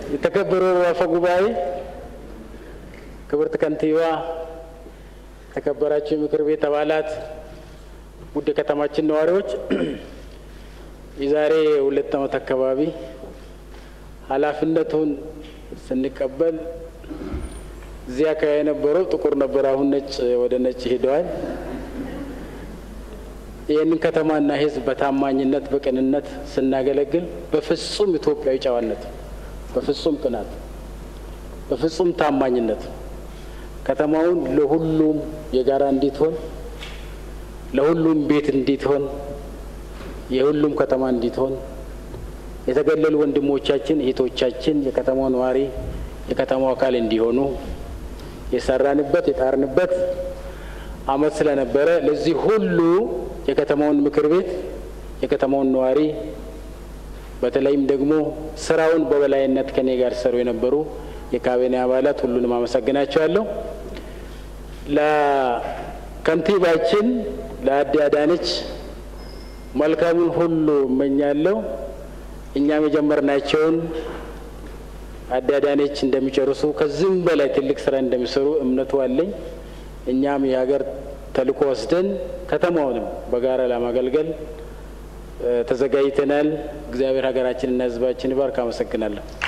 የተከበሩ አፈ ጉባኤ፣ ክብርት ከንቲባ፣ የተከበራችሁ የምክር ቤት አባላት፣ ውድ የከተማችን ነዋሪዎች የዛሬ ሁለት ዓመት አካባቢ ኃላፊነቱን ስንቀበል እዚህ አካባቢ የነበረው ጥቁር ነበር። አሁን ነጭ ወደ ነጭ ሄደዋል። ይህንን ከተማና ሕዝብ በታማኝነት በቅንነት ስናገለግል በፍጹም ኢትዮጵያዊ ጨዋነት፣ በፍጹም ቅናት፣ በፍጹም ታማኝነት ከተማውን ለሁሉም የጋራ እንዲትሆን ለሁሉም ቤት እንዲትሆን የሁሉም ከተማ እንዲትሆን የተገለሉ ወንድሞቻችን እህቶቻችን የከተማው ነዋሪ የከተማው አካል እንዲሆኑ የሰራንበት የጣርንበት ዓመት ስለነበረ ለዚህ ሁሉ የከተማውን ምክር ቤት የከተማውን ነዋሪ በተለይም ደግሞ ስራውን በበላይነት ከኔ ጋር ሲሰሩ የነበሩ የካቢኔ አባላት ሁሉንም አመሰግናቸዋለሁ። ለከንቲባችን ለአዲ አዳነች መልካሙን ሁሉ እመኛለሁ። እኛም የጀመርናቸውን አዲ አዳነች እንደሚጨርሱ ከዚህም በላይ ትልቅ ስራ እንደሚሰሩ እምነቱ አለኝ። እኛም የሀገር ተልዕኮ ወስደን ከተማውንም በጋራ ለማገልገል ተዘጋጅተናል። እግዚአብሔር ሀገራችንና ሕዝባችን ይባርክ። አመሰግናለሁ።